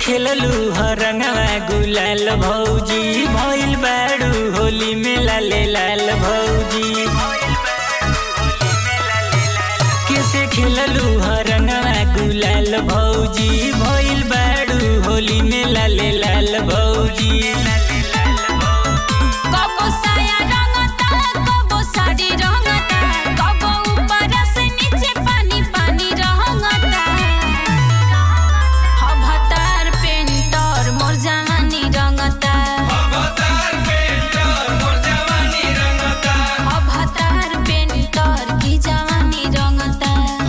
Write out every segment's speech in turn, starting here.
खेललू हरंगवा गुलाल भौजी भइल बाड़ू होली में लाले लाल भौजी कैसे खेललू हरंगवा गुलाल भौजी भइल बाड़ू होली में लाले लाल भौजी कबो साया रंगता कबो साड़ी रंगता कबो ऊपर से नीचे पानी पानी रंगता हभतार पेंटर मोर जवानी रंगता हभतार पेंटर की जवानी रंगता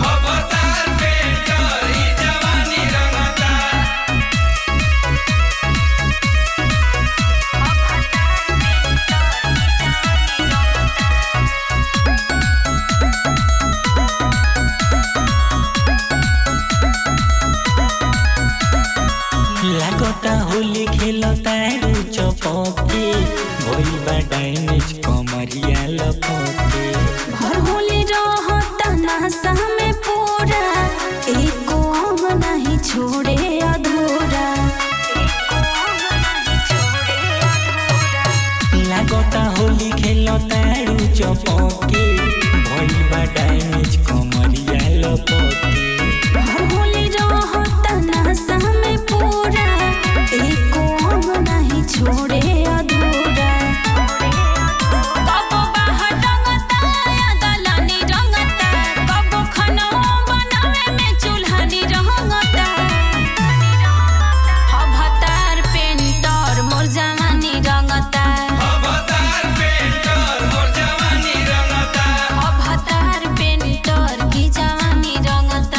लागता होली खेलता चपके भइल बा डाइनिज कमरिया लपके भर होली रहता नासा में पूरा एको अंग नहीं छोड़े अधूरा लागता होली खेलता चपके भइल बा डाइनिज कमरिया लपके भर होली रहता नासा में पूरा एको अंग नहीं छोड़े अधूरा कबो बाहर रंगता या दलानी रंगता कबो खाना बनावे में चूल्हानी रंगता हभतार पेंटर मोर जवानी रंगता अवतार पेंटर की जवानी रंगता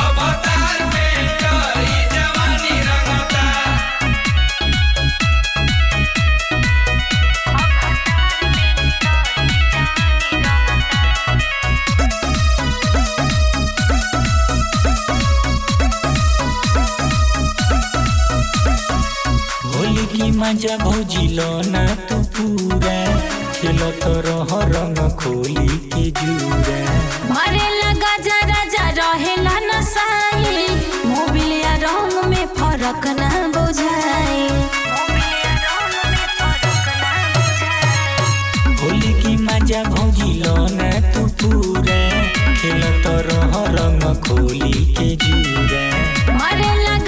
होली की मजा भौजी लो ना तू पूरा खेलत रह रंग खोली के जूरा भरे लगा जरा जरा रहेला नसाई मोबिल या रंग में फर्क ना बुझाई होली की मजा भौजी लो ना तू पूरा खेलत रह रंग खोली के जूरा मरे लगा